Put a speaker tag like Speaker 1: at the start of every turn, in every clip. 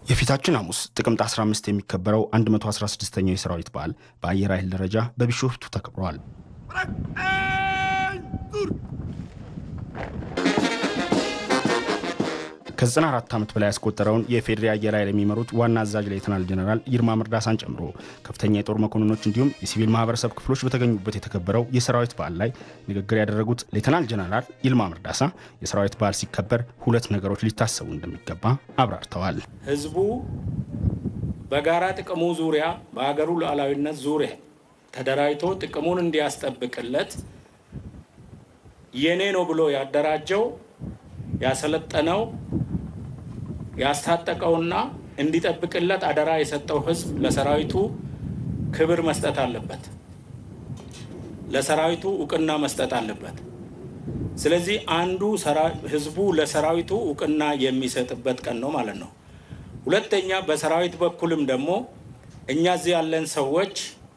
Speaker 1: የፊታችን ሐሙስ ጥቅምት 15 የሚከበረው 116ኛው የሰራዊት በዓል በአየር ኃይል ደረጃ በቢሾፍቱ ተከብሯል። ከ94 ዓመት በላይ ያስቆጠረውን የፌዴሪ አየር ኃይል የሚመሩት ዋና አዛዥ ሌተናል ጀነራል ይልማ መርዳሳን ጨምሮ ከፍተኛ የጦር መኮንኖች እንዲሁም የሲቪል ማህበረሰብ ክፍሎች በተገኙበት የተከበረው የሰራዊት በዓል ላይ ንግግር ያደረጉት ሌተናል ጀነራል ይልማ መርዳሳ የሰራዊት በዓል ሲከበር ሁለት ነገሮች ሊታሰቡ እንደሚገባ አብራርተዋል።
Speaker 2: ህዝቡ በጋራ ጥቅሙ ዙሪያ በሀገሩ ሉዓላዊነት ዙሪያ ተደራጅቶ ጥቅሙን እንዲያስጠብቅለት የኔ ነው ብሎ ያደራጀው ያሰለጠነው ያስታጠቀውና እንዲጠብቅለት አደራ የሰጠው ህዝብ ለሰራዊቱ ክብር መስጠት አለበት። ለሰራዊቱ እውቅና መስጠት አለበት። ስለዚህ አንዱ ህዝቡ ለሰራዊቱ እውቅና የሚሰጥበት ቀን ነው ማለት ነው። ሁለተኛ በሰራዊት በኩልም ደግሞ እኛ እዚህ ያለን ሰዎች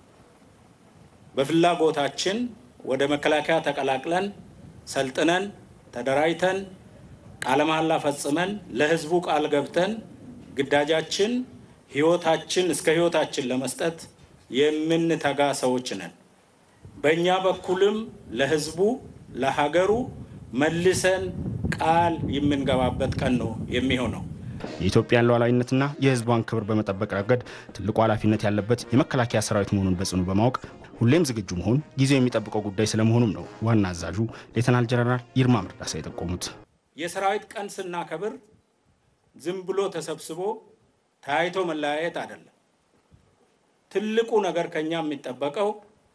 Speaker 2: በፍላጎታችን ወደ መከላከያ ተቀላቅለን ሰልጥነን ተደራጅተን ቃለ መሐላ ፈጽመን ለህዝቡ ቃል ገብተን ግዳጃችን ህይወታችን እስከ ህይወታችን ለመስጠት የምንተጋ ሰዎች ነን። በእኛ በኩልም ለህዝቡ ለሀገሩ መልሰን ቃል የምንገባበት ቀን ነው የሚሆነው።
Speaker 1: የኢትዮጵያን ሉዓላዊነትና የህዝቧን ክብር በመጠበቅ ረገድ ትልቁ ኃላፊነት ያለበት የመከላከያ ሰራዊት መሆኑን በጽኑ በማወቅ ሁሌም ዝግጁ መሆን ጊዜው የሚጠብቀው ጉዳይ ስለመሆኑም ነው ዋና አዛዡ ሌተናል ጀነራል ይልማ መርዳሳ የጠቆሙት።
Speaker 2: የሰራዊት ቀን ስናከብር ዝም ብሎ ተሰብስቦ ተያይቶ መለያየት አይደለም። ትልቁ ነገር ከኛ የሚጠበቀው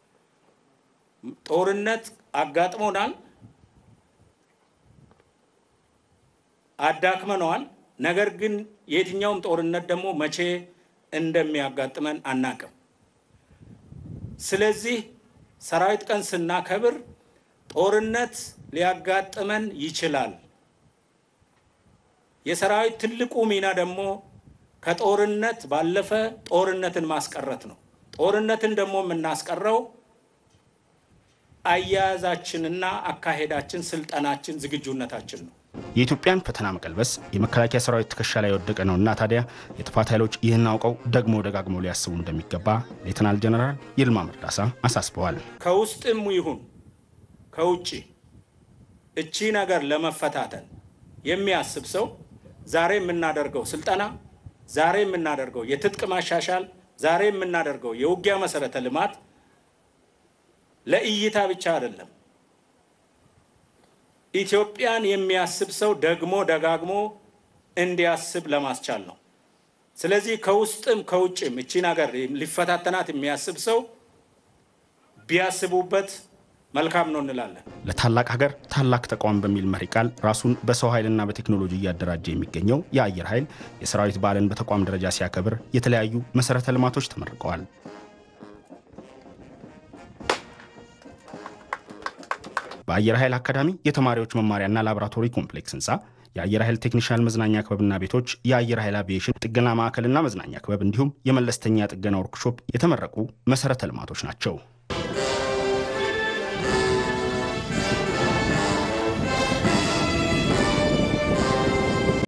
Speaker 2: ጦርነት አጋጥሞናል፣ አዳክመነዋል። ነገር ግን የትኛውም ጦርነት ደግሞ መቼ እንደሚያጋጥመን አናቅም። ስለዚህ ሰራዊት ቀን ስናከብር ጦርነት ሊያጋጥመን ይችላል። የሰራዊት ትልቁ ሚና ደግሞ ከጦርነት ባለፈ ጦርነትን ማስቀረት ነው። ጦርነትን ደግሞ የምናስቀረው አያያዛችንና አካሄዳችን፣ ስልጠናችን፣ ዝግጁነታችን ነው።
Speaker 1: የኢትዮጵያን ፈተና መቀልበስ የመከላከያ ሰራዊት ትከሻ ላይ የወደቀ ነውና ታዲያ የጥፋት ኃይሎች ይህን አውቀው ደግሞ ደጋግመው ሊያስቡ እንደሚገባ ሌተናል ጀነራል ይልማ መርዳሳ አሳስበዋል።
Speaker 2: ከውስጥም ይሁን ከውጭ እቺ ነገር ለመፈታተን የሚያስብ ሰው ዛሬ የምናደርገው ስልጠና፣ ዛሬ የምናደርገው የትጥቅ ማሻሻል፣ ዛሬ የምናደርገው የውጊያ መሰረተ ልማት ለእይታ ብቻ አይደለም። ኢትዮጵያን የሚያስብ ሰው ደግሞ ደጋግሞ እንዲያስብ ለማስቻል ነው። ስለዚህ ከውስጥም ከውጭም እቺን ሀገር ሊፈታተናት የሚያስብ ሰው ቢያስቡበት መልካም ነው እንላለን።
Speaker 1: ለታላቅ ሀገር ታላቅ ተቋም በሚል መሪ ቃል ራሱን በሰው ኃይልና በቴክኖሎጂ እያደራጀ የሚገኘው የአየር ኃይል የሰራዊት በዓልን በተቋም ደረጃ ሲያከብር የተለያዩ መሰረተ ልማቶች ተመርቀዋል። በአየር ኃይል አካዳሚ የተማሪዎች መማሪያና ላቦራቶሪ ኮምፕሌክስ ህንፃ የአየር ኃይል ቴክኒሻል መዝናኛ ክበብና ቤቶች፣ የአየር ኃይል አቪዬሽን ጥገና ማዕከልና መዝናኛ ክበብ እንዲሁም የመለስተኛ ጥገና ወርክሾፕ የተመረቁ መሰረተ ልማቶች ናቸው።